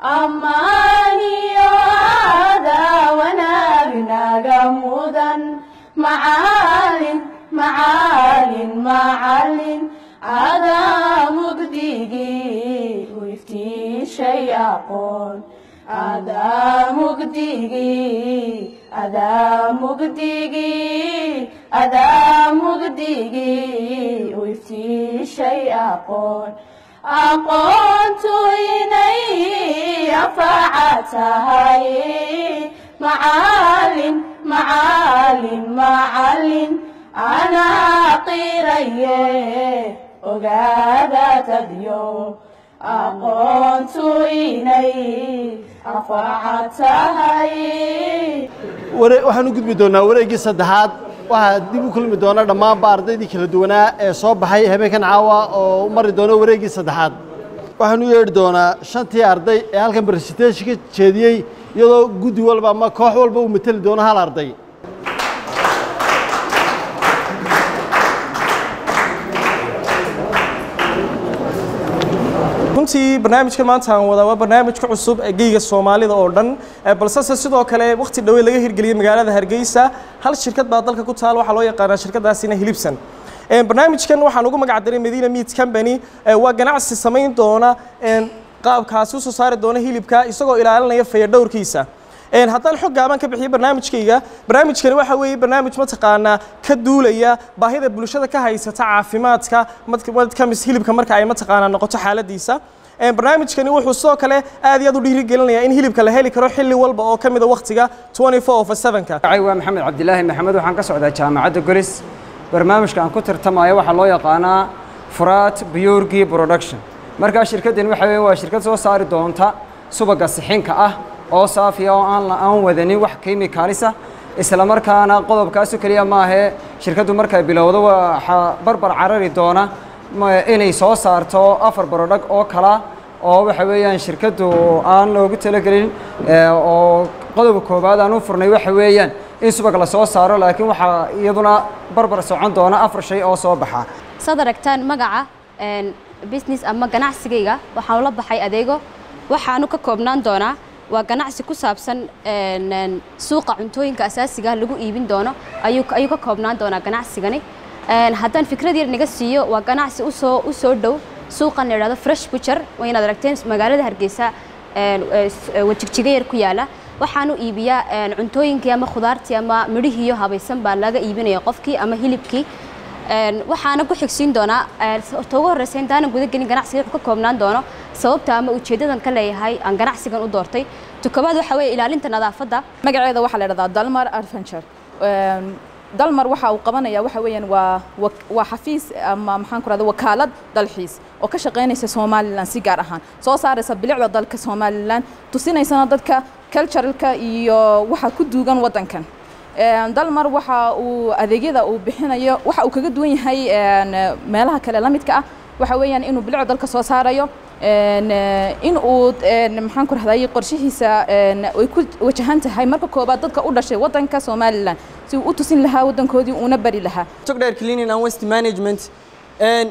ammaaniyo aadaa wanaagnaga mudan macaalin macaalin macalin adaa mugdigii u iftiishay aqoon adaa mugdigii adaa mugdigii adaa mugdigii u iftiishay aqoon aqoontu inay anfaca tahay macaalin macaalin macalin anaa qiraye ogaada tadyo aqoontu inay anfaca tahay waxaan u gudbi doonaa wareeggii saddexaad waxaa dib u kulmi doona dhammaanba ardaydii kala duwanaa ee soo baxay habeenkan caawa oo u mari doona wareeggii saddexaad waxaan u yeedhi doonaa shantii arday ee halkan baresiteeshka jeediyey iyadoo guddi walba ama koox walba uu mateli doono hal arday runtii barnaamijka maanta aan wadaa waa barnaamijka cusub ee geyga soomaalida oo dhan balsese sidoo kale waqti dhawey laga hirgeliyey magaalada hargeysa hal shirkad baa dalka ku taal waxaa loo yaqaanaa shirkadaasina hilibsan barnaamijkan waxaan ugu magac daray medina meat company waa ganacsi samayn doona qaabkaasi usoo saari doona hilibka isagoo ilaalinaya fayadhowrkiisa haddaan xog gaaban ka bixiyo barnaamijkayga barnaamijkani waxa weeye barnaamij mataqaanaa ka duulaya baahida bulshada ka haysata caafimaadka madkamis hilibka marka ay mataqaanaa noqoto xaaladiisa barnaamijkani wuxuu sidoo kale aad iyo aad u dhiirigelinayaa in hilibka la heli karo xilli walba oo ka mida waqtiga 24 of 7ka waa maxamed cabdilaahi maxamed waxaan ka socdaa jaamacadda golis barnaamijka aan ku tartamayo waxaa loo yaqaanaa furaat biyorgi production markaa shirkaddan waxa weeye waa shirkad soo saari doonta subaga sixinka ah oo saafiya oo aan aan wadanin wax kimikaalisa isla markaana qodobkaasu keliya maahee shirkaddu markay bilowdo waxaa barbar carari doona inay soo saarto afar barodhag oo kala oo waxa weeyaan shirkaddu aan loogu talagelin oo qodobka koowaad aan u furnay waxa weeyaan in subag la soo saaro laakiin waxaa iyaduna barbar socon doona afar shay oo soo baxa saad aragtaan magaca business ama ganacsigayga waxaan ula baxay adeego waxaanu ka koobnaan doonaa waa ganacsi ku saabsan suuqa cuntooyinka asaasiga lagu iibin doono ayuu ayuu ka koobnaan doonaa ganacsigani haddaan fikrad yar naga siiyo waa ganacsi usoo u soo dhow suuqan la yidhahdo fresh butcher waa inaad aragteen magaalada hargeysa wajigjigayar ku yaala waxaanu iibiyaa cuntooyinkii ama khudaartii ama midhihiiyo habaysan baa laga iibinaya qofkii ama hilibkii waxaana ku xigsiin doonaa ta ugu horreysa intaanan guda gelin ganacsiga wuxuu ka koobnaan doono sababta ama ujeeddadan ka leeyahay aan ganacsigan u doortay tukabaad waxa weeye ilaalinta nadaafadda magaceeda waxaa la yidhahdaa dalmar adventure dalmar waxa uu qabanaya waxa weeyaan waa waa xafiis ama maxaan ku rahda wakaalad dalxiis oo ka shaqaynaysa somalilan si gaar ahaan soo saaraysa bilicda dalka somalilan tusinaysana dadka culturalka iyo waxa ku duugan waddankan dalmar waxa uu adeegyada uu bixinayo waxa uu kaga duwan yahay meelaha kale la midka ah waxa weeyaan inuu bilicda dalka soo saarayo in uu maxaan ku rahday qorshihiisa ay ku wajahan tahay marka koobaad dadka u dhashay waddanka somalilan si uu u tusin lahaa waddankoodii uuna bari lahaa togdheer cleaning and waste management and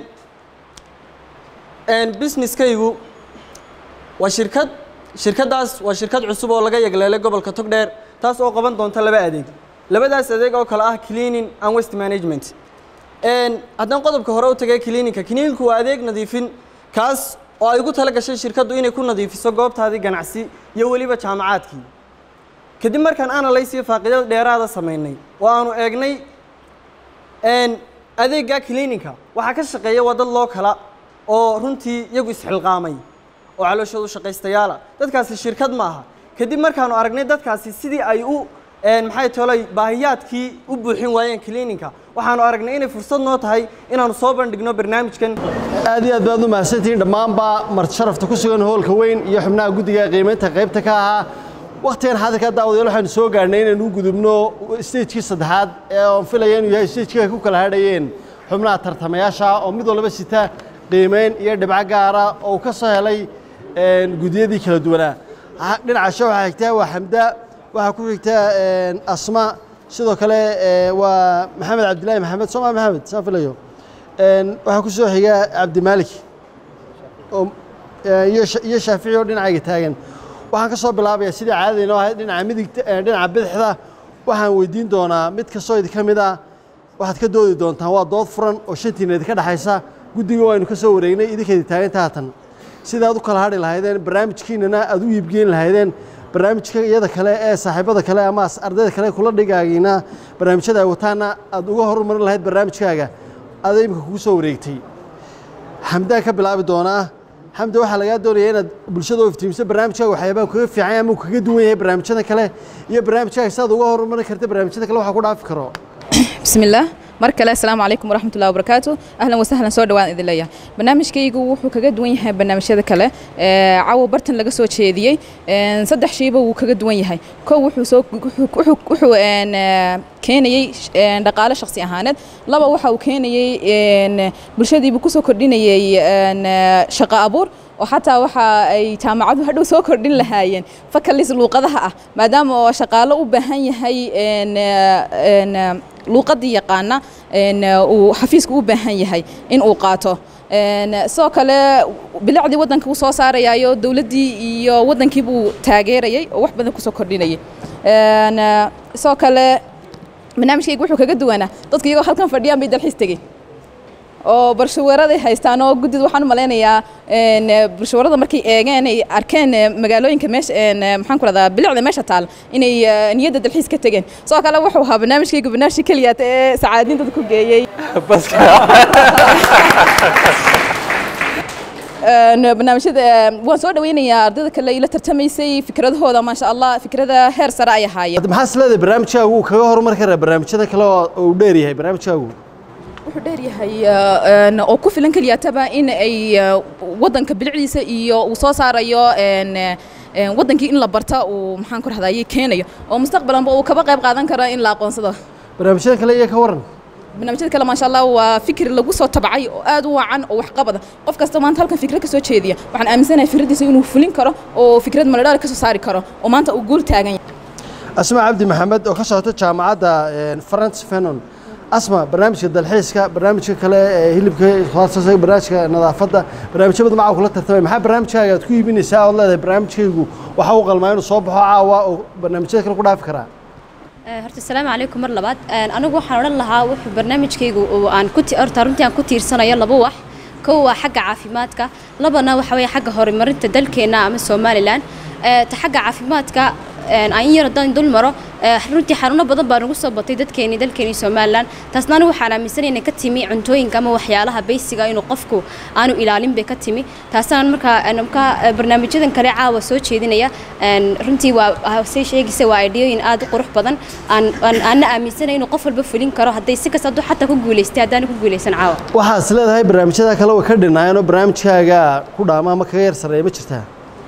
and businesskaygu waa shirkad shirkaddaas waa shirkad cusub oo laga yagleelay gobolka togdheer taas oo qaban doonta laba adeeg labadaas adeeg oo kale ah cleaning and waste management haddaan qodobka hore u tagay cleaningka cleaningku waa adeeg nadiifin kaas oo ay ugu tala gashay shirkaddu inay ku nadiifiso goobtaadii ganacsi iyo weliba jaamacaadkii kadib markaan analyse iyo faaqidada dheeraada samaynay oo aanu eegnay adeegga cleaningka waxaa ka shaqeeya waa dad loo kala oo runtii iyagu isxilqaamay oo calooshoodu shaqaystayaala dadkaasi shirkad ma aha kadib markaanu aragnay dadkaasi sidii ay u maxay tolay baahiyaadkii u buuxin waayeen cleaningka waxaanu aragnay inay fursad noo tahay inaanu soo bandhigno barnaamijkan aad iyo aad baad u mahadsantihiin dhammaanba marti sharafta ku sugan hoolka weyn iyo xubnaha guddiga qiimaynta qaybta ka ahaa wakhtigan xadirka daawadayaal waxaanu soo gaarhnay inaynu u gudubno stagekii saddexaad ee oon filaya inuu yahay stagekii ay ku kala hadhayeen xubnaha tartamayaasha oo mid walba sita qiimeyn iyo dhibco gaara oo uu ka soo helay guddiyadii kala duwanaa dhinaca sha waxaa xigtaa waa xamda waxaa ku xigta asma sidoo kale waa maxamed cabdilaahi maxamed sooma maxamed saan filayo waxaa ku soo xiga cabdimaalik iyo shaafici oo dhinacayga taagan waxaan ka soo bilaabayaa sidii caadada inoo ahayd dhinaca midigta eh, dhinaca bidixda waxaan weydiin doonaa mid kastoo idinka mid ah waxaad ka doodi doontaan waa dood furan oo shantiina idinka dhexaysa guddiga waynu ka soo wareegnay idinkeedi taaganta haatan sidaad u kala hadhi lahaydeen barnaamijkiinana aad u iibgeyn lahaydeen barnaamijka iyada kale ee saaxiibada kale ama as- ardayda kale kula dhigaagiina barnaamijyada ay wataana aad uga horumarin lahayd barnaamijkaaga aada imika kugu soo wareegtay xamdaan ka bilaabi doonaa xamdi waxaa lagaa doonaya inaad bulshada u iftiimiso barnaamijkaaga waxyaabaa kaga fiican yahay ama uu kaga duwan yahay barnaamijyada kale iyo barnaamijkaaga sidaad uga horumarin karta barnaamijyada kale waxaa ku dhaafi karo بسم الله markale asalaamu calaykum waraxmat ullahi wabarakaatu ahlan wasahlan soo dhawaan idin leeyahay barnaamijkaygu wuxuu kaga duwan yahay barnaamijyada kale ee, cawo bartan laga soo jeediyey een, saddex shayba wuu kaga duwan yahay kow wuxuu soo wuxuu- wuxuu- wuxuu een, ee, keenayey een, dhaqaale shakhsi ahaaneed laba waxa uu keenayey een, bulshadiibuu kusoo kordhinayey een, ee, shaqo abuur oo xataa waxa ay jaamacadu hadhow soo kordhin lahaayeen fakalis luuqadaha ah maadaama oo shaqaalo u baahan yahay een, ee, een, ee, luuqadii yaqaana een, uu xafiisku u baahan yahay in uu qaato Een, sidoo kale bilicdii waddanka uu soo saarayaayo dowladdii iyo waddankii buu taageerayay oo wax badan kusoo kordhinayay Een, sidoo kale barnaamijkayga wuxuu kaga duwanaa dadka iyagoo halkan fadhiyaan bay dalxiis tegey oo barshaweeraday haystaan oo guddida waxaan u malaynayaa een, barshaweerada markay eegeen ay arkeen eh, magaalooyinka meesha een, eh, maxaan ku rahdaa bilicda meesha taal inay eh, niyadda dalxiis ka tegeen sidoo kale wuxuu ahaa barnaamijkayga barnaamijka keliyaat ee sacaadiin dadka ku geeyey Een, barnaamijyada eh, waan soo dhaweynayaa ardayda kale ila tartamaysay fikradahooda maasha allah fikrada heer sare ay ahaayeen hadda maxaa is leedahay barnaamijkaagu wuu kaga horumari karaa barnaamijyada kale oo oo uu dheer yahay barnaamijkaagu wuxuu dheer yahay eh, een, oo ku filan keliyataba in ay eh, waddanka bilicdiisa iyo uu soo saarayo een, eh, een, waddankii in la barta uu maxaan ku rahdaye keenayo oo mustaqbalanba uu kaba qayb qaadan karo in la aqoonsado barnaamijyada kale iyo ka waran barnaamijyada kale maasha allah waa fikir lagu soo tabcay oo aad u wacan oo waxqabada qof kasta maanta halkan fikrad ka soo jeediya waxaan aaminsanahay fikradiisa inuu fulin karo oo fikrad maladhaal ka soo saari karo oo maanta uu guul taagan yahay asma cabdi maxamed oo ka socota jaamacadda een, france fenon asma barnaamijka dalxiiska barnaamijka kale ee hilibka khudaarta barnaamijka nadaafadda barnaamijyo badan macaa kula tartamay maxaa barnaamijkaaga aad ku iibinaysaa ood leedahay barnaamijkaygu waxa uu qalmaa inuu soo baxo caawa oo barnaamijyada kale ku dhaafi karaa Ee, horta asalaamu calaykum mar labaad Een, anigu waxaan odhan lahaa wuxuu barnaamijkaygu uu aan ku ti- horta runtii aan ku tiirsanayo laba wax kow waa xagga caafimaadka labana waxa weeye xagga horumarinta dalkeena ama somalilan Ee, ta xagga caafimaadka een, aan in yar haddaan dul maro ee, runtii xanuuno badan baa nagu soo batay dadkeeni dalkeeni somalilan taasna anigu waxaan aaminsanay inay ka timi cuntooyinka ama waxyaalaha baysiga inuu qofku aanu ilaalin bay ka timi taasna markaa een, markaa ee, barnaamijyadan kale caawa soo jeedinaya een, runtii waa say sheegaysa waa ideyooyin aad u qurux badan aan aan aanna aaminsanay inuu qof walba fulin karo hadday si kasta hadduu xataa ku guulaystay haddaan ku guulaysan caawa waxaa is leedahay barnaamijyada kale way ka dhinaayeen oo barnaamijkaaga ku dhaama ama kaga yar sarreeya ma jirtaa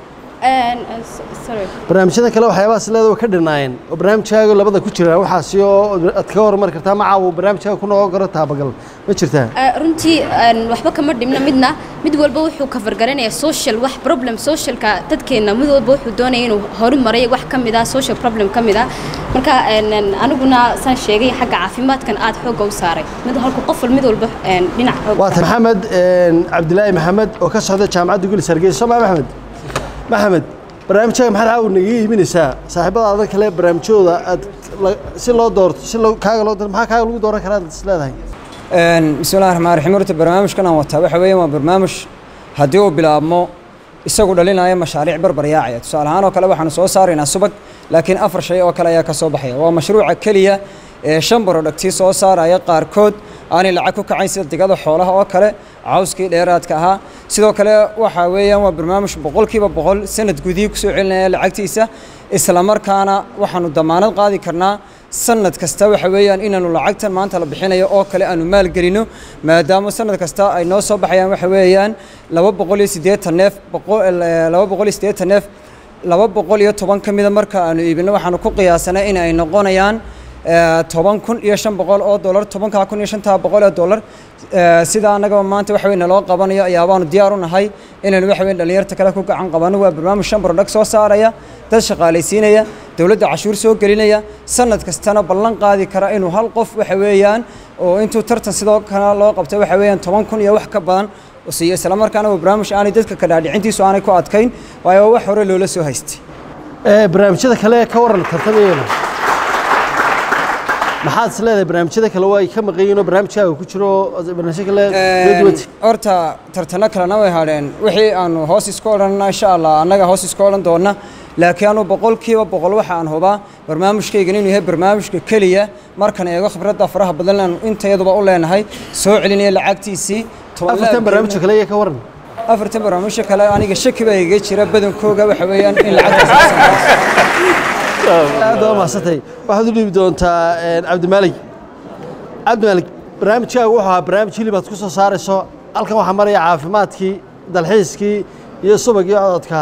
Een, een, s- sorry barnaamijyada kale waxyaabaha is leedahay way ka dhinaayeen oo barnaamijkaaga labada ku jira waxaasi oo aad kaga horumari kartaa ma caawa barnaamijkaaga ku noqon karo taabagal ma jirtaa Ee, runtii een, waxba kama dhimna midna mid walba wuxuu ka fargaranaya social wax problem socialka dadkeena mid walba wuxuu doonaya inuu horumaray wax ka mid ah social problem ka mid ah marka een, een, aniguna saan sheegay xagga caafimaadkan aad xoogga u saaray mid halku qof wal- mid walba een, dhinac xoog waa tahay maxamed een, cabdilaahi maxamed oo ka socda jaamacadda gulis hargeysa soo maa maxamed maxamed barnaamijkaaga maxaad caawa naga iibinaysaa saaxiibada kale barnaamijyadooda aad la- si loo doorto si loo kaaga loo doorto maxaa kaaga lagu dooran karaa aad is leedahay Een, bismillahi raxmaan raxiim horta barnaamijkan aan wataa waxa weeyaan waa barnaamij haddii uu bilaabmo isagu dhalinaya mashaariic barbaryaacaya tusaale ahaan oo kale waxaanu soo saaraynaa subag laakiin afar shay oo kale ayaa ka soo baxaya waa mashruuca keliya ee shan barodhagtii soo saaraya qaarkood aanay lacag ku kacayn sida digada xoolaha oo kale cawskii dheeraadka ahaa sidoo kale waxa weeyaan waa barnaamij boqolkiiba boqol sanad gudihii kusoo celinaya lacagtiisa isla markaana waxaanu damaanad qaadi karnaa sanad kasta waxa weeyaan inaanu lacagtan maanta la bixinayo oo kale aanu maalgelino maadaama sanad kasta ay noo soo baxayaan waxa weeyaan laba boqol iyo siddeetan neef boqol eh, laba boqol iyo siddeetan neef laba boqol iyo toban ka mida marka aanu iibino waxaanu ku qiyaasanay in ay noqonayaan eh, toban kun iyo shan boqol oo dollar tobankaa kun iyo shantaa boqol oo dollar eh, sida annagaba maanta waxa weyn naloo qabanayo ayaabaanu diyaar u nahay inaynu waxa weyn dhallinyarta kale ku gacan qabano waa barnaamij shan barodhag soo saaraya dad shaqaalaysiinaya dowladda cashuur soo gelinaya sanad kastana ballan qaadi kara inuu hal qof waxa weeyaan oo intuu tartan sidoo kale loo qabtay waxa weeyaan toban kun iyo wax ka badan oo siiyo isla markaana waa barnaamij aanay dadka ka dhaadhicintiisu aanay ku adkayn waayo waa wax hore loola soo haystay Ee, barnaamijyada kale ka waran tartamayana maxaad is leedahay barnaamijyada kale waa ay ka maqan yihiin oo barnaamijkaaga ku jiro barnaamijyo kale Een, horta tartano kalena way hadheen wixii aanu hoos isku odhanna insha allah annaga hoos isku odhan doonna laakiin anu boqolkiiba boqol waxa aan hubaa barnaamijkaygan inuu yahay barnaamijka keliya markan eego khibradda faraha badan aanu intayaduba u leenahay soo celinaya lacagtiisii toban afartan laab barnaamijka kale iyo ka waran afartan barnaamijyo kale aniga shaki baa iga jira badankooga waxa weeyaan in lacagtaas aad waa mahadsantahay waxaad u dhiibi doontaa een, cabdimaalig cabdimaalig barnaamijkaaga wuxuu ahaa barnaamij hilib aad ku soo saarayso halkan waxaa maraya caafimaadkii dalxiiskii iyo subagii cododka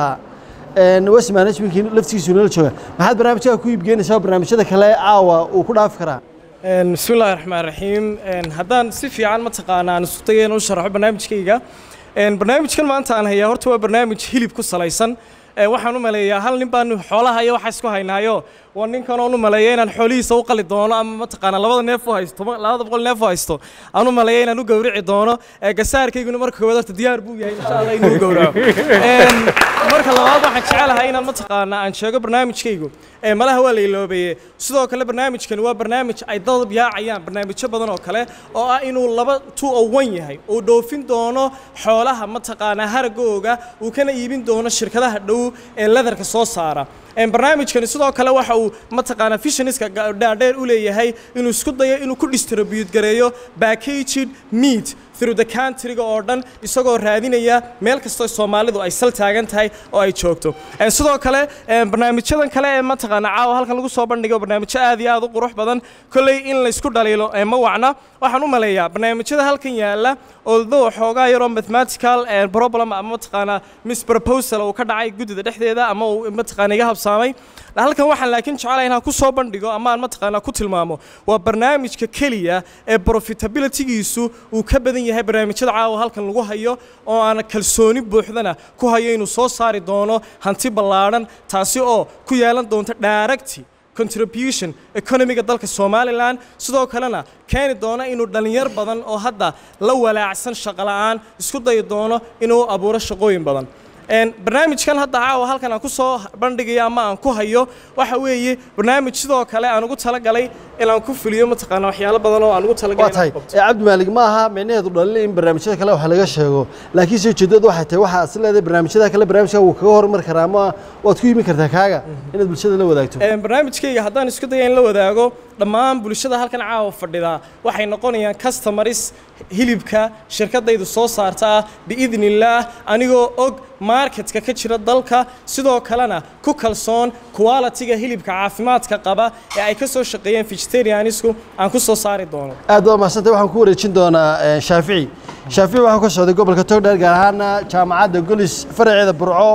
west managementkii laftigiisu nala jooga maxaad barnaamijkaaga ku iibgeynaysaa oo barnaamijyada kale caawa uu ku dhaafi karaa Een, bismi illaahi raxmaan raxiim Een, haddaan si fiican mataqaana aan isku dayay inaan u sharaxo barnaamijkayga Een, barnaamijkan maanta aan hayaa horta waa barnaamij hilib ku salaysan Ee, waxaan u maleeyaa hal nin baan xoolaha iyo waxa isku haynaayo waa ninkan oon u maleeya inaan xoolihiisa u qali doono ama mataqaana labada neef u haysto ma- labada boqol neef u haysto aan u maleeya inaan u gowrici doono Ee, gasaarkayguna marka koowaad horta diyaar buu yahay insha allah inuu gowraco Een, marka labaad waxaan jecelahay inaan mataqaana aan sheego barnaamijkaygu ee malaha waa la iloobeeye sidoo kale barnaamijkani waa barnaamij ay dad yaacayaan barnaamijyo badan oo kale oo ah inuu laba two o one yahay uu dhoofin doono xoolaha mataqaanaa haragooga uu kana iibin doono shirkadaha dhow ee leatherka soo saara Een, barnaamijkani sidoo kale waxa uu mataqaanaa fishaniska dhaadheer u leeyahay inuu isku dayo inuu ku distribute gareeyo packaged meat through the countryga oo dhan isagoo raadinaya meel kastoo soomaalidu ay sal taagan tahay oo ay joogto Een, sidoo kale een, barnaamijyadan kale ee mataqaana caawa halkan lagu soo bandhigo barnaamijyo aad iyo aad u qurux badan kolley in laysku dhaliilo ee ma wacna waxaan u maleeyaa barnaamijyada halkan yaala although xoogaa yaroo mathematical een, problem ama mataqaana misproposal uu ka dhacay guddida dhexdeeda ama uu mataqaana iga habsaamay halkan waxaan laakiin jecelahay inaan ku soo bandhigo ama aan mataqaana ku tilmaamo waa barnaamijka keliya ee profitability-giisu uu ka badan yahay barnaamijyada caawa halkan lagu hayo oo aan kalsooni buuxdana ku hayo inuu soo saari doono hanti ballaadhan taasi oo ku yeelan doonta direct contribution economiga dalka somalilan sidoo kalena keeni doona inuu dhallinyar badan oo hadda la walaacsan shaqo la'aan isku dayi doono inuu abuuro shaqooyin badan Een, barnaamijkan hadda caawa halkan aan ku soo bandhigayo ama aan ku hayo waxa weeye barnaamij sidoo kale aan ugu talagalay inaan ku fuliyo mataqaana waxyaalo badan oo aan ugu talagalay waa tahay inaan qabto. ee cabdimaalig ma aha micnaheedu dhalin in barnaamijyada kale wax laga sheego laakiin se ujeedadu waxay tahay waxaa is leedahay barnaamijyada kale barnaamijka wuu kaga hormari karaa ama waad ku imin kartaa kaaga inaad bulshada la wadaagto Een, barnaamijkayga haddaan isku daya in la wadaago dhammaan bulshada halkan caawa fadhida waxay noqonayaan customers hilibka shirkadaydu soo saarta ah biidni illaah anigoo og marketka ka jira dalka sidoo kalena ku kalsoon quality-ga hilibka caafimaadka qaba ee ay ka soo shaqeeyeen vegetarianisku aan ku soo saari doono aad waa mahadsantahay waxaan ku wareejin doonaa eh, shaafici shaafici waxaa ka socday gobolka togdheer gaar ahaana jaamacadda golis faraceeda burco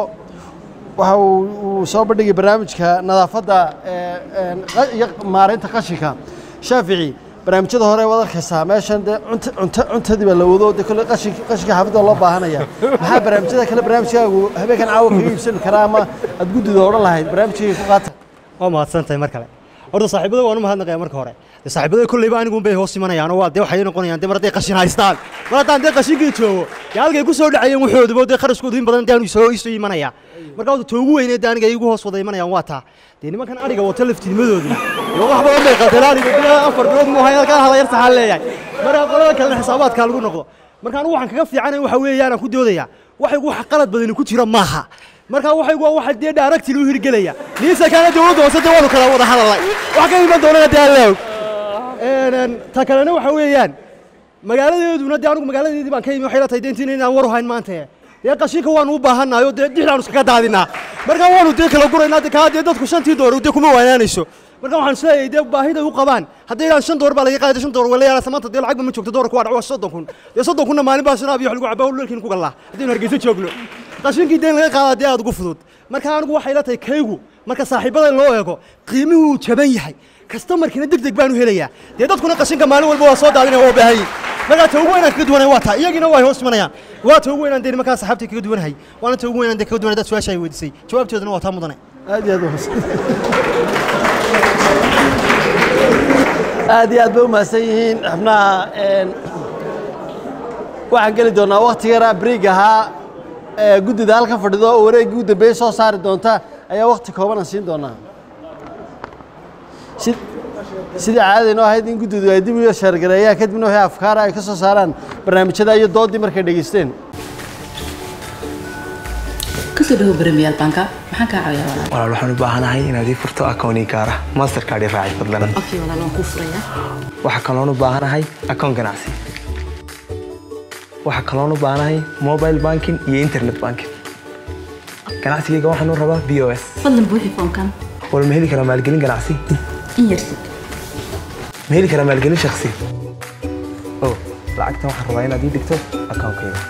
waxa uu uu soo bandhigay barnaamijka nadaafadda eh, een, qa- iyo maareynta qashinka shaafici barnaamijyada hore waad arkaysaa meeshan dee cunta cunta cuntadii baa la wado dee kolle qashinka qashinka xaafadda loo baahanaya maxaa barnaamijyada kale barnaamijkaagu habeenkan caawa kaga iibsani karaa ama aad guddida odhan lahayd barnaamijkayga ku qaata waa mahadsantahay mar kale horta saaxiibada waan u mahadnaqaya marka hore dee saaxiibada kolleyba anigu bay hoos imanayaan oo waa dee waxay noqonayaan dee mar hadday qashin haystaan mar haddaan dee qashinkii joogo dee halkay ku soo dhacayeen waxooduba dee kharashkoodu in badan dee aanu soo isu imanaya marka horta toogu weyneed dee aniga igu hoos wada imanayaan waa taa dee nimankan ariga wata laftiinimadooduna dee wax badan bay qateen ariga bilaa afar bilood mu hayn halkaa hadayar saxaan leeyahay marka qolada kalena xisaabaadkaa lagu noqdo marka anigu waxaan kaga fiicanay waxa weeyaan aan ku doodayaa waxaygu wax qalad badani ku jira maaha marka waxaygu waa waxa dee dhaaragti loo hirgelaya niisa kaana dowladda hoose dee waanu kala wada hadalnay wax ka iman doonana dee alla og Een, ta kalena waxa weeyaan magaaladeeduna dee anigu magaaladeedii baan ka imi waxay la tahay dee intiin inaan war u hayn maanta dee qashinka waanu u baahannahay oo dee dhixdaanu iskaga daadinaa marka waanu dee kala guraynaa dee kaa dee dadku shantii doolar dee kuma waanaanayso marka waxaan isleeyahay dee baahiday u qabaan hadday idhaan shan doolar baa laga qaada shan doolar wala yaala maanta dee lacagba ma joogto doolarku waa dhaco waa soddon kun dee soddon kunna maalin baa shanaab iyo wax lagu cabaa howlweelkiin ku gallaa haddaynu hargeysa joogno qashinkii deen laga qaadaa dee aad ugu fudud marka anigu waxay la tahay kaygu marka saaxiibada loo eego qiimuhu jaban yahay kastamarkiina deg deg baanu helayaa dee dadkuna qashinka maalin walba waa soo daadinaya waa u baahan yihin markaa ta ugu weynaan kaga duwanay waa taa iyagiina waa hoos imanayaan waa ta ugu weynaan dee nimankaa saxaabtii kaga duwanahay waana ta ugu weynaan dee kaga duwanay dad su-aasha ay weydiisay jawaabteeduna waa taa mudane aad iyo aad u mahadsan aad iyo aad bay u mahadsan yihiin xubnaha een, waxaan geli doonaa wakti yara briig ahaa ee guddida halka fadhido oo wareeggii u dambeeyey soo saari doonta ayaa waqti kooban aan siin doonaa si sidii caadaynoo ahayd in guddidu ay dib u sheergareeyaan kadibna wixii afkaara ay ka soo saaraan barnaamijyada iyo doodii markay dhegaysteen kusoo dhawo premier banka maxaan kaa caawiyaa walaal walaal waxaan u baahanahay inaad ii furto akoonii gaara mastercard i raaci fadlan okay walaal waan kuu furayaa waxaa kaloon u baahanahay akoon ganacsi waxaa kaloon u baahanahay mobile banking iyo internet banking ganacsigayga waxaan u rabaa b o s fadlan buuxi foomkan wal ma heli karaa maalgelin ganacsi in yarsid ma heli karaa maalgelin shakhsi oh lacagtan waxaan rabaa inaad ii dhigto akoonkayga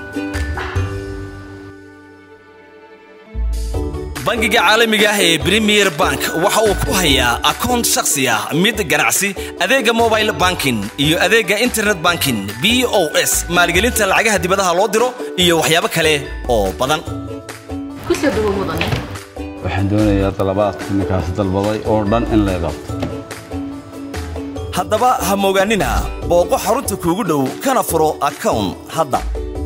bangiga caalamiga ah ee premier bank waxa uu ku hayaa akoon shakhsi ah mid ganacsi adeega mobile banking iyo adeega internet banking b o s maalgelinta lacagaha dibadaha loo diro iyo waxyaabo kale oo badan kusoo dhawo mudane waxaan doonayaa dalabaadka ninkaas dalbaday oo dhan in la qabto haddaba ha moogaanina booqo xarunta kuugu dhow kana furo akown hadda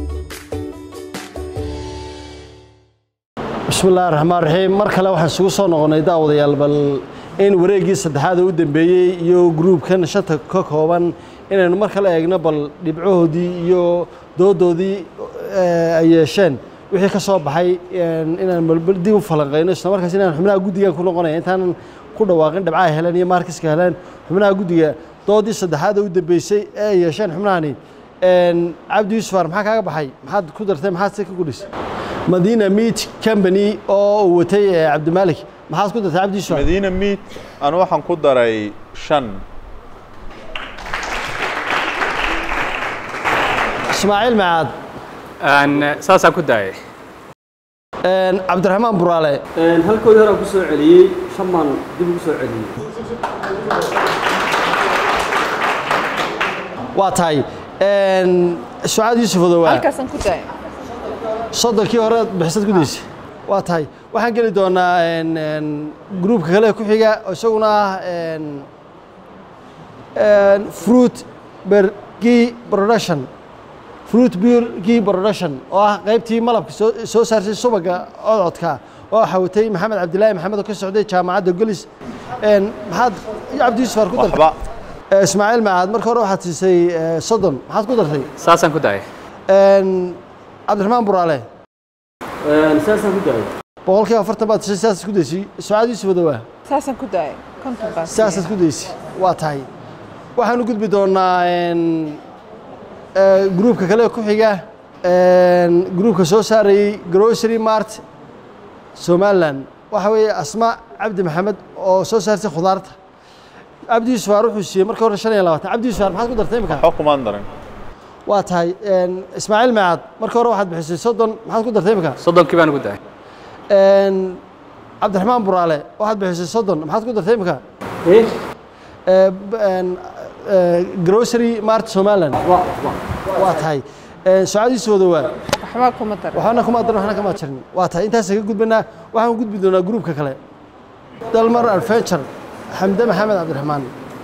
bismi illaahi raxmaan raxiim mar kale waxaan isugu soo noqonnay daawadayaal bal in wareeggii saddexaad u dambeeyey iyo gruubkan shanta ka kooban inaynu mar kale eegno bal dhibcahoodii iyo doodoodii ay yeesheen wixii ka soo baxay inaan balbal dib u falanqayno isla markaas inaan xubnaha guddigan ku noqonaya intaanan ku dhawaaqin dhibcaha heleen iyo maarkiska heleen xubnaha guddiga doodii saddexaad u dambeysay ee ay yeesheen xubnahani cabdi yuusufar maxaa kaaga baxay maxaad ku dartay maxaad se ka gudhisay madiina meat company oo uu watay cabdimaalik maxaad ku dartay cabdi yuusufar madiina meat anu waxaan ku daray shan ismaaciil macaad saasaan ku daayay cabdiraxmaan buraale halkoodii hore aan ku soo celiyey shan baan dib ugu soo celiyey waa tahay sucaad yuusuf odowaa halkaasaan ku daaya soddonkii hore bixisad gudaysa waa tahay waxaan geli doonaa gruubka kale ku xiga oo isaguna ah fruit bergi production fruit bergi production oo ah qaybtii malabka soo soo saarsay subaga codcodka oo xawatay maxamed cabdilaahi maxamed oo ka socday jaamacadda golis maxaad cabdi yuusuf ar ku dartay ismaaciil macaad marka hore waxaad siisay soddon maxaad ku dartay saasaan ku daayay cabdiraxmaan buraale saasaan ku daayay boqolkiiba afartan baad tishay sidaas ku daysay sucaad yuusuf odowaa saasaan ku daaya konton baan sidaasaad ku daysay waa tahay waxaan u gudbi doonaa gruubka kale ku xiga gruubka soo saarayey grocery mart somaliland waxa weeye asma cabdi maxamed oo soo saarsay khudaarta cabdi yuusufar wuxuu siiyey marka hore shan iyo labaatan cabdi yuusufar maxaad ku dartay imika waxba kumaan darin waa tahay ismaaciil macaad marka hore waxaad bixisay soddon maxaad ku dartay imika soddonkii baan ugu daayay cabdiraxmaan buraale waxaad bixisay soddon maxaad ku dartay imika grocery mart somaliland waa tahay sucaad yuusuf odowaa waxba kuma darin waxaana kuma darin waxna kama jirin waa tahay intaas ka gudbanaa waxaan u gudbi doonaa gruubka kale dalmar adventure xamde maxamed cabdiraxmaan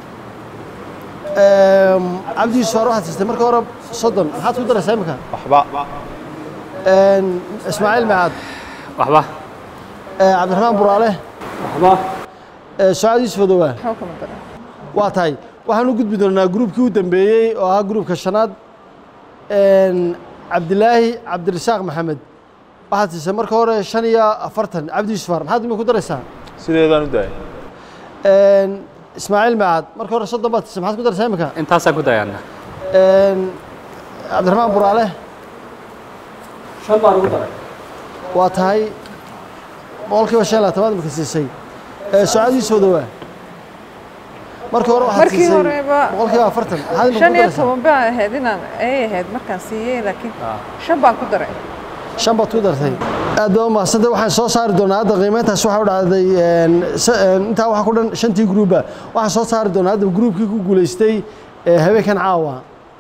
cabdi yuusuf ar waxaad siistay marka hore soddon maxaad ku daraysaa imika waxba ismaaciil macaad waxba cabdiraxmaan buraale waxba sucaad yuusuf odowaa waxba kuma darin waa tahay waxaan u gudbi doonaa gruubkii u dambeeyey oo ahaa gruubka shanaad cabdilaahi cabdirasaaq maxamed waxaad siisay marka hore shan iyo afartan cabdi yuusufar maxaad imika ku daraysaa sideedaan u daayay ismaaciil macaad marka hore soddon baad siisay maxaad ku daraysaa imika intaasaan ku daayana cabdiraxmaan buraale shan baan ugu daray waa tahay boqolkiiba shan iyo labaatanaad imika siisay sucaad yuusuf odowaa marka hore waxaad markii siisay horeba boqolkiiba afartan maxaad imika shan ku iyo daraysaa toban baan ahayd inaan ay ahayd markaan siiyey laakiin shan baan ku daray shan baad ku dartay aad baa u mahadsantay waxaan soo saari doonaa hadda qiimeyntaas waxaa u dhacday intaa waxaa ku dhan shantii gruuba waxaan soo saari doonaa hadda gruubkii ku guulaystay habeenkan caawa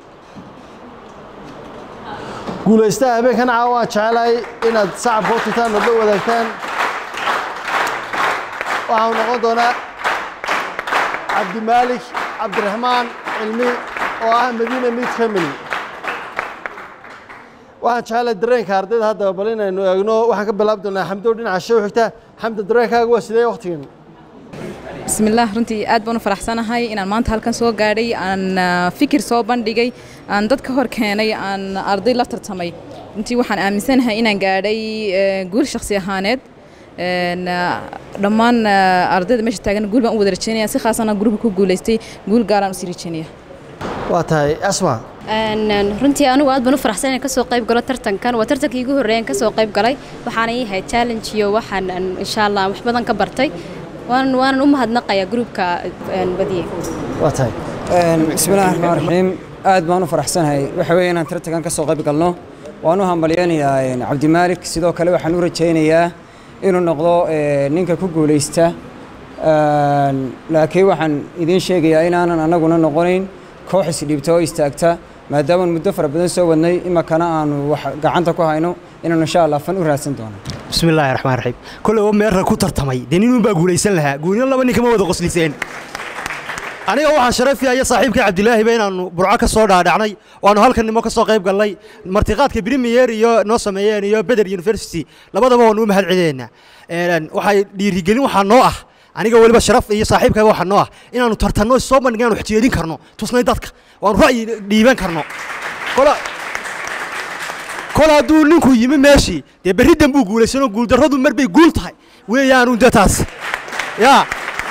guulaystaha habeenkan caawa waan jecelahay inaad sacab koo tutaan oo la wadaagtaan waxaa noqon doonaa cabdimaalik cabdiraxmaan cilmi oo ah madiina meat family waxaan jecelahay dareenka ardayda haddaba bal inaynu eegno waxaan ka bilaabi doonaa xamdow dhinaca show xigta xamdi dareenkaaga waa sidee waqtigan بسم الله runtii aad baan u faraxsanahay inaan maanta halkan soo gaadhay aan ah, fikir soo bandhigay aan dad ka hor keenay aan arday la tartamay runtii waxaan aaminsanahay inaan gaadhay eh, guul shakhsi ahaaneed Een, ah, dhammaan ah, ardayda meesha taagan guul baan u wada rajeynaya si khaasana gruubka ku guulaystay guul gaaraan usii rajeynaya waa tahay asma Een, een, runtii anigu aad baan u faraxsan inaan kasoo qayb galo tartankan waa tartankii igu horreeyaan kasoo qayb galay waxaana ii ahayd challenge iyo waxaan een, insha allah wax badan ka bartay waanan waanan u mahadnaqayaa gruubka een, badiyey waa tahay bismillahi raxmaan raxiim aad baan u faraxsanahay waxa weeye inaan tartankan ka soo qayb galno waan u hambalyaynayaa een, cabdimaalik sidoo kale waxaan u rajaynayaa inuu noqdo ee, ninka ku guulaysta Een, laakiin waxaan idiin sheegayaa inaanan annaguna noqonayn koox isdhiibta oo istaagta maadaama muddo fara badan soo wadnay imakana aanu wax gacanta ku hayno inaanu insha allah fan u raadsan doono بسم الله الرحمن الرحيم كل يوم مير ku tartamay de nin baa guulaysan lahaa guulina laba nin kama wada qosliseen aniga waxaan sharafiya saaxiibka Cabdilaahi been aanu burco ka soo dhaadhacnay waanu halkan nimo ka soo qayb galnay martiqaadka Premier iyo noo sameeyeen iyo Bedel University labadaba waanu u mahad celinayna een waxay dhiirigelin waxa noo ah aniga waliba sharaf iyo saaxiibkayga waxa noo ah inaanu tartanno soo bandhigaan wax jeedin karno tusnay dadka waanu ra'yi dhiiban karno kola kol hadduu ninku yimi meeshii dee berri dan buu guulaysanoo guuldarradu mar bay guul tahay weeyaanu de taas yaa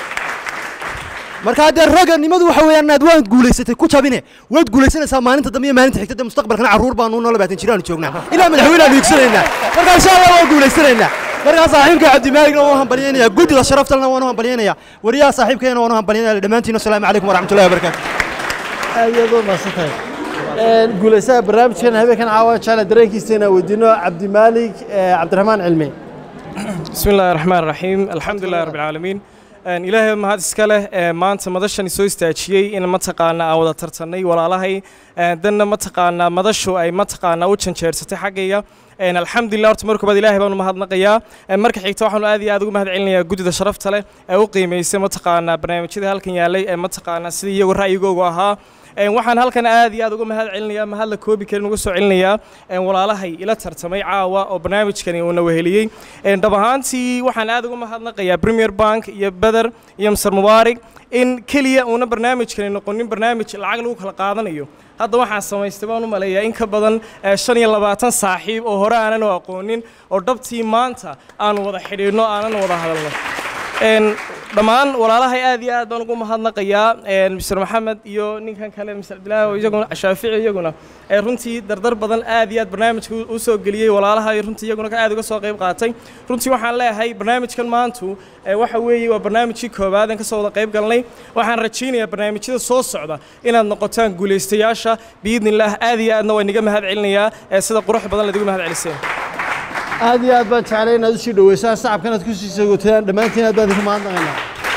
marka haddee raganimadu waxa weeyaan inaad waad guulaysatay ku jabine waad guulaysanaysaa maalinta dambe iyo maalinta xigta de mustaqbalkana carruur baanu noo labaatan jiraanu joognaa ilaa madaxweyne aanu iigsanaynaa marka insha allah waan guulaysanaynaa markaa saaxiibka cabdimaaligna waan u hambalyaynayaa guddida sharaftalna waan u hambalyaynayaa wariyaha saaxiibkeena waan u hambalyaynaya dhammaantiin asalaamu calaykum waraxmatullahi wabarakaatu aad iyo aad u mahadsan tahay Een, guulaysaha barnaamijkan habeenkan caawa jecla dareenkiisa inaan weydiino cabdimaalik eh, cabdiraxmaan cilmi بسم الله الرحمن الرحيم الحمد لله رب العالمين Een, ilaahay mahad iska leh ee maanta madashani soo istaajiyey in mataqaana aan wada tartanay walaalahay Een, danna mataqaana madashu ay mataqaana u janjeersatay xaggayga Een, alxamdulilah horta marka baad ilaahay baan u mahadnaqayaa Een, marka xigta waxaan aad iyo aad ugu mahad celinayaa guddida sharafta leh ee u qiimeysay mataqaana barnaamijyada halkan yaalay ee mataqaana sidii iyagu ra'yigoogu ahaa Een, waxaan halkan aad iyo aad uga mahad celinayaa mahad la koobi karin uga soo celinayaa een, walaalahay ila tartamay caawa oo barnaamijkani uuna weheliyey Een, dhab ahaantii waxaan aad uga mahadnaqayaa premier bank iyo beder iyo mr mubaarig in keliya uuna barnaamijkani noqonin barnaamij lacag lagu kala qaadanayo hadda waxaan samaystay baan u maleeyaa in ka badan eh, shan iyo labaatan saaxiib oo hore aanan u aqoonin oo dhabtii maanta aanu wada xidhiidhno aanan wada hadalno Een, dhammaan walaalahay aad iyo aad baan ugu mahadnaqayaa een, mr maxamed iyo ninkan kale mr cabdilaahi oo iyaguna shaafici iyaguna ee runtii dardar badan aad iyo aad barnaamijka u- u soo geliyey walaalaha iyo runtii iyaguna ka aad uga soo qayb qaatay runtii waxaan leeyahay barnaamijkan maantu ee waxa weeye waa barnaamijkii koowaad aan ka soo wada qayb galnay waxaan rajaynayaa barnaamijyada soo socda inaad noqotaan guulaystayaasha biidnillaah aad iyo aadna waa inaga mahad celinayaa ee sida qurux badan laadigu mahad celiseen aad iyo aad baan jeclay inaad usii dhaweysaan sacabkan aad kusii sagootadaan dhammaantiin aad baan idinku mahadnaqaynaa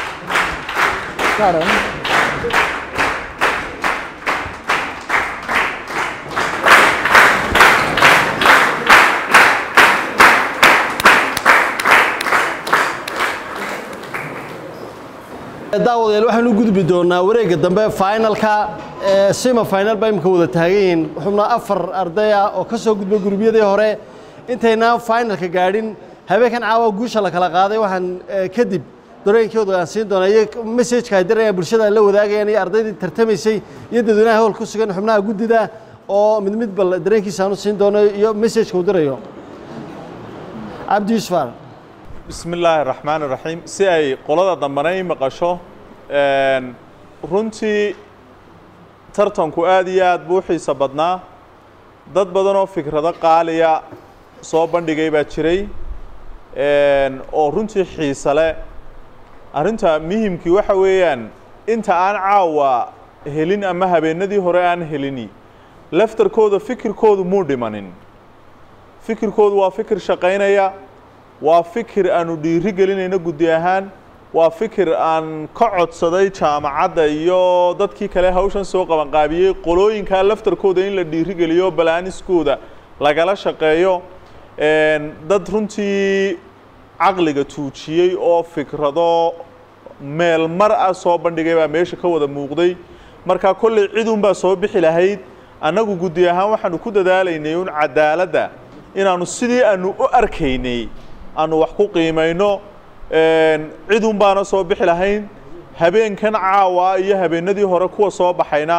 daawadayaal waxaan u gudbi doonaa wareegga dambe finalka ee sima final baa imika wada taagan yihiin xubnaa afar arday ah oo ka soo gudba gurubyadii hore intaynaan finalka gaadhin habeenkan caawa guusha la kala qaaday waxaan eh, kadib dareenkooda aan siin doonaa iyo messajka ay dirayaan bulshada ay la wadaagayaan iyo ardaydii tartamaysay iyo dadweynaha howl ku sugan xubnaha guddida oo mid mid bal dareenkiisa aan u siin doono iyo messajka uu dirayo cabdi yuusuf بسم الله الرحمن الرحيم si ay qolada dambana i maqasho een, runtii tartanku aad iyo aad buu u xiiso badnaa dad badan oo fikrado qaaliya soo bandhigay baa jiray een, oo runtii xiise leh arrinta muhimkii waxa weeyaan inta aan caawa helin ama habeenadii hore aan helini laftarkooda fikirkoodu muu dhimanin fikirkoodu waa fikir shaqaynaya waa fikir aanu dhiiri gelinayno guddi ahaan waa fikir aan ka codsaday jaamacadda iyo dadkii kale hawshan soo qabanqaabiyey qolooyinkaa laftarkooda in la dhiiri geliyo balaaniskooda lagala shaqeeyo een, dad runtii caqliga tuujiyey oo fikrado meel mar ah soo bandhigay baa meesha ka wada muuqday marka kolley cidunbaa soo bixi lahayd annagu guddi ahaan waxaanu ku dadaalaynay un cadaaladda inaanu sidii aanu u arkaynay aanu wax ku qiimayno cidun baana soo bixi lahayn habeenkan caawa iyo habeenadii hore kuwa soo baxayna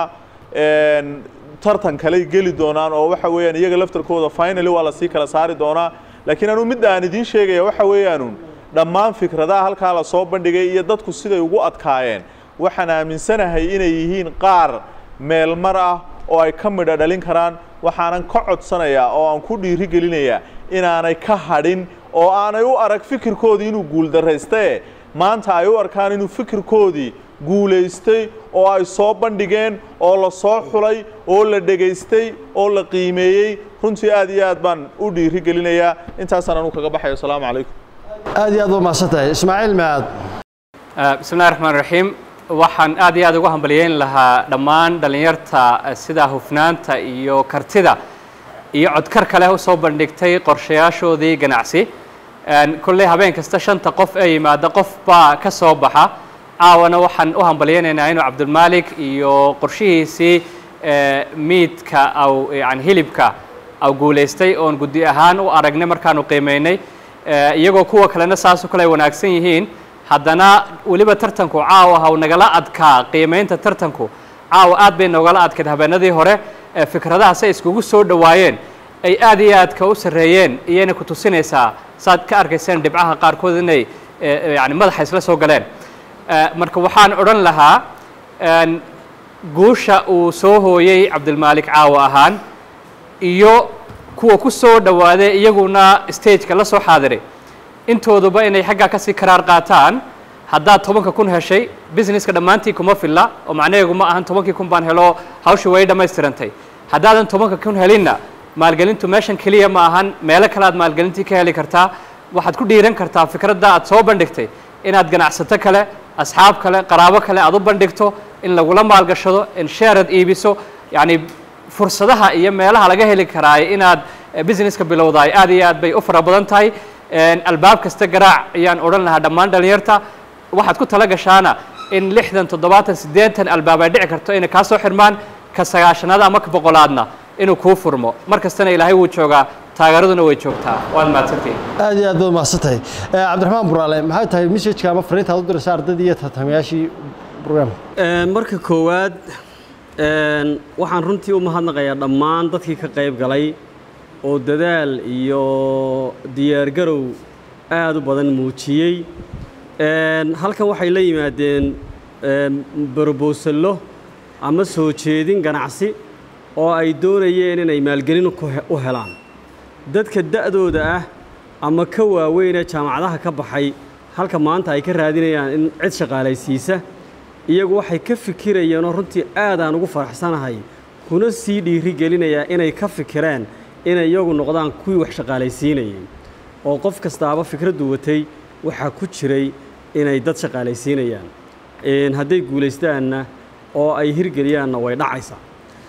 tartan kaley geli doonaan oo waxa weeyaan iyaga laftarkooda finally waa lasii kala saari doonaa laakiin anuu midda aan idiin sheegaya waxa weeyaanun dhammaan fikradaha halkaa la soo bandhigay iyo dadku siday ugu adkaayeen waxaan aaminsanahay inay yihiin qaar meelmar ah oo ay ka midha dhalin karaan waxaanan ka codsanayaa oo aan ku dhiiri gelinayaa inaanay ka hadhin oo aanay u arag fikirkoodii inuu guuldarraystae maanta ay u arkaan inuu fikirkoodii guulaystay oo ay soo bandhigeen oo la soo xulay oo la dhegaystay oo la qiimeeyey runtii aad iyo aad baan u dhiiri gelinayaa intaasaan anuu kaga baxayo asalaamu calaykum aad iyo aad waa mahadsantahay ismaaciil maad bismi llahi raxmaan raxiim waxaan aad iyo aad ugu hambaliyeyn lahaa dhammaan dhallinyarta sida hufnaanta iyo kartida iyo codkar kale u soo bandhigtay qorshayaashoodii ganacsi kolley habeen kasta shanta qof ee yimaada qof baa ka soo baxa caawana waxaan u hambalyeynaynaa inuu cabdulmaalik iyo qorshihiisii miidka aw yani hilibka aw guulaystay oon guddi ahaan u aragnay markaanu qiimeynay iyagoo kuwa kalena saasoo kale ay wanaagsan yihiin haddana weliba tartanku caawa ha u nagala adkaa qiimeynta tartanku caawa aad bay noogala adkayd habeenadii hore fikradaha say iskugu soo dhowaayeen ay aad iyo aadka u sarreeyeen iyayna ku tusinaysaa saad ka arkayseen dhibcaha qaarkood inay yani madaxa isla soo galeen marka waxaan odhan lahaa guusha uu soo hooyey cabdilmaalik caawa ahaan iyo kuwa ku soo dhowaaday iyaguna stageka la soo xaadiray intooduba inay xaggaa kasii karaar qaataan haddaad tobanka kun heshay businesska dhammaantii kuma filla oo macnaheegu ma ahan tobankii kun baan helo hawshii way dhammaystirantay haddaadan tobanka kun helinna maalgelintu meeshan keliya ma ahan meelo kale aad maalgelintii ka heli kartaa waxaad ku dhiiran kartaa fikradda aad soo bandhigtay inaad ganacsato kale asxaab kale qaraabo kale aad u bandhigto in lagula maalgashado in sheerad iibiso yacni fursadaha iyo meelaha laga heli karaayo inaad businesska bilowdaay aad iyo aad bay u fara badan tahay albaab kasta garaac ayaan odhan lahaa dhammaan dhalinyarta waxaad ku tala gashaana in lixdan toddobaatan siddeetan albaab ay dhici karto inay kaa soo xirmaan ka sagaashanaad ama ka boqolaadna inuu kuu furmo mar kastana ilaahay wuu joogaa taageeraduna way joogtaa waad mahadsantihin aad iyo aad baad mahadsantahay cabdiraxmaan buraale maxay tahay messajka ama fariinta aad u diraysa ardaydii iyo tartamayaashii programka marka koowaad waxaan runtii u mahadnaqayaa dhammaan dadkii ka qayb galay oo dadaal iyo diyaargarow aad u badan muujiyey halkan waxay la yimaadeen brobosallo ama soo jeedin ganacsi oo ay doonayeen inay maalgelin u helaan dadka da'dooda ah ama ka waaweynee jaamacadaha ka baxay halka maanta ay ka raadinayaan in cid shaqaalaysiisa iyagu waxay ka fikirayeenoo runtii aadaan ugu faraxsanahay kuna sii dhiiri gelinayaa inay ka fikireen inay iyagu noqdaan kuwii wax shaqaalaysiinayay oo qof kastaaba fikraddu watay waxaa ku jiray inay dad shaqaalaysiinayaan hadday guulaystaanna oo ay hirgeliyaanna way dhacaysaa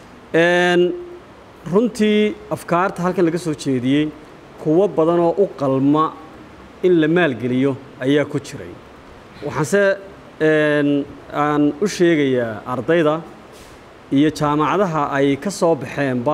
runtii afkaarta halkan laga soo jeediyey kuwo badanoo u qalma in la maalgeliyo ayaa ku jiray waxaanse aan u sheegayaa ardayda iyo jaamacadaha ay ka soo baxeenba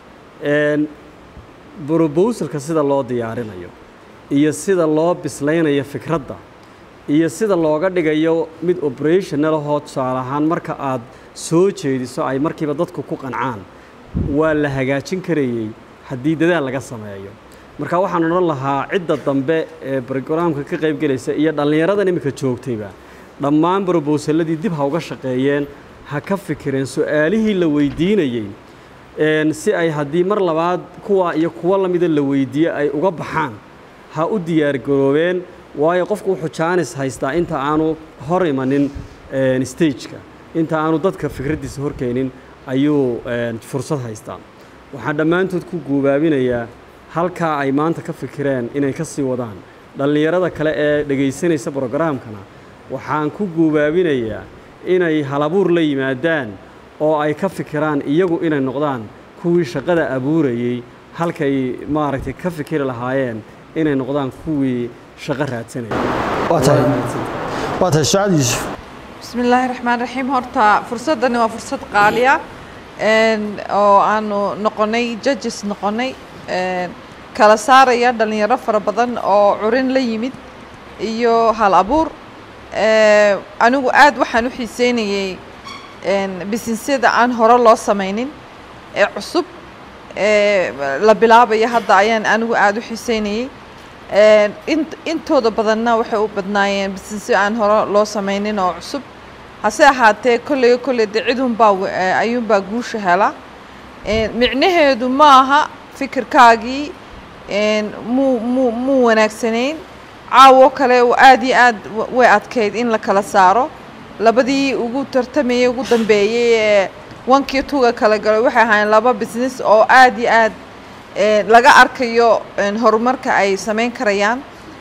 brobosalka sida loo diyaarinayo iyo sida loo bislaynayo fikradda iyo sida looga dhigayo mid operational ahoo tusaale ahaan marka aad soo jeediso ay markiiba dadku ku qancaan waa la hagaajin karayey haddii dadaal laga sameeyo marka waxaan odhan lahaa cidda dambe ee brograamka ka qayb gelaysa iyo dhallinyaradan iminka joogtayba dhammaan brobosalladii dib ha uga shaqeeyeen ha ka fikireen su-aalihii la weydiinayey si ay haddii mar labaad kuwa iyo kuwo lamida la weydiiye ay uga baxaan ha u diyaargaroobeen waayo qofku wuxuu jaanis haystaa inta aanu hor imanin stageka inta aanu dadka fikraddiisa horkeenin ayuu fursad haystaa waxaan dhammaantood ku guubaabinayaa halkaa ay maanta ka fikireen inay ka sii wadaan dhallinyarada kale ee dhegaysanaysa brograamkana waxaan ku guubaabinayaa inay halabuur la yimaadaan oo ay ka fikiraan iyagu inay noqdaan kuwii shaqada abuurayey halkay maaragtay ka fikiri lahaayeen inay noqdaan kuwii shaqo raadsanaya waa tahay waa tahay sucaad yuusuf بسم الله الرحمن الرحيم horta fursadani waa fursad qaaliya oo aanu noqonay judges noqonay kala saaraya dhalinyaro fara badan oo curin la yimid iyo hal abuur Eh, anigu aad waxaan u xiiseynayey bisinesyada aan hore loo samaynin ee cusub ee la bilaabaya hadda ayaan anigu aad u xiiseynayey Eh, int- intooda badanna waxay u badnaayeen bisinesyo aan hore loo samaynin oo cusub hase ahaatee kolley kolley de cidunbaa w- eh, ayuunbaa guusha hela Eh, micnaheedu ma aha fikirkaagii een, muu muu muu wanaagsanayn caawo kale oo aad iyo aad wa- way adkayd in la kala saaro labadii ugu tartamayay ugu dambeeyey ee wankii tuga kala galay waxay ahaayeen laba business oo aad iyo aad eh, laga arkayo een, horumarka ay samayn karayaan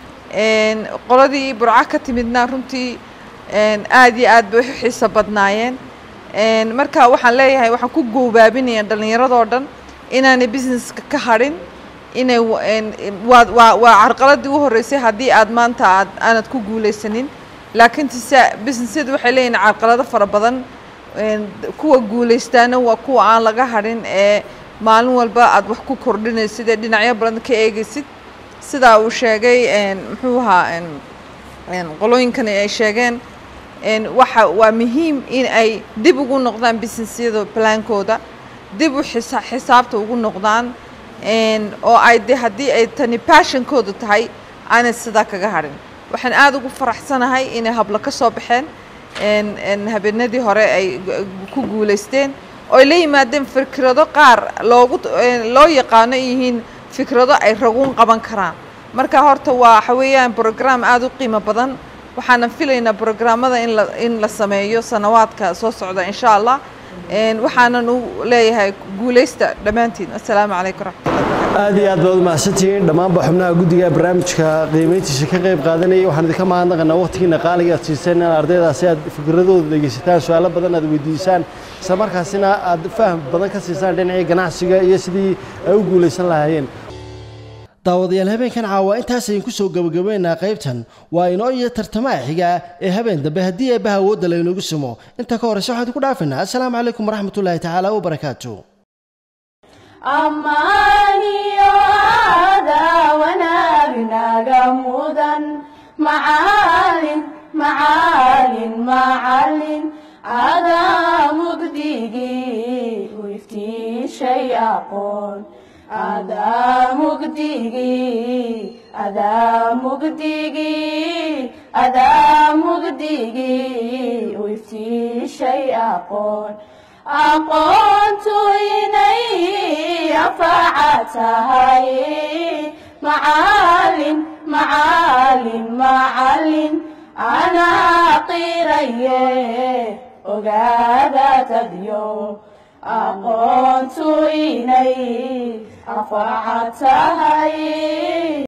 Een, qoladii burco ka timidna runtii een, aad iyo aad bay u xiiso badnaayeen Een, marka waxaan leeyahay waxaan ku goobaabinaya dhallinyaradoo dhan inaanay businesska ka hadhin inay wa- een, waa waa waa carqaladii u horreysay haddii aad maanta aad aanad ku guulaysanin laakiin tise businessyadu waxay leeyihin carqalado fara badan Een, kuwa guulaystaana waa kuwa aan laga hadhin ee maalin walba aad wax ku kordhinaysid ee dhinacyo badan ka eegaysid sidaa uu sheegay een, muxuu ahaa een, een, qolooyinkani ay sheegeen een, waxa waa muhiim in ay dib ugu noqdaan businessyada plaankooda dib u xisa xisaabta ugu noqdaan een, oo ay de haddii ay tani passionkooda tahay aanay sidaa kaga hadhin waxaan aad ugu faraxsanahay inay hablo ka soo baxeen een, een, habeenadii hore ay gu- ku guulaysteen oo la yimaadeen fikrado qaar loogu een, loo yaqaano ay yihiin fikrado ay raguun qaban karaan marka horta waa waxa weeyaan program aad u qiimo badan waxaanan filaynaa programmada in la in la sameeyo sanawaadka soo socda insha allah Een, waxaanan u leeyahay guulaysta dhammaantiin assalaamu calaykum raxmat aad iyo aad baad u mahadsantihiin dhammaanba xubnaha guddiga barnaamijka qiimayntiisa ka qayb qaadanayay waxaan idinka mahadnaqanaa waqtigiina qaaliga aad siiseen in ardaydaasi aad fikradooda dhegeysataan su-aalo badan aad weydiisaan isla markaasina aad faham badan ka siisaan dhinacii ganacsiga iyo sidii ay u guulaysan lahaayeen daawadayaal habeenkan caawa intaas ayaan ku soo gabagabeynaa qaybtan waa inoo iyo tartamaha xiga ee habeen dambe haddii eebbaha awoodda laynoogu sumo inta ka horeysa waxaan idinku dhaafinaa assalaamu calaykum waraxmatullaahi tacaala wabarakaatu ammaaniyo aadaa wanaagnaga mudan macaalin macaalin macalin adaa mugdigii u iftiishay aqoon adaa mugdigii adaa mugdigii adaa mugdigii u iftiishay aqoon aqoontu inay anfaca tahay macaalin macaalin macalin anaa qiraye ogaada tadyo aqoontu inay anfaca tahay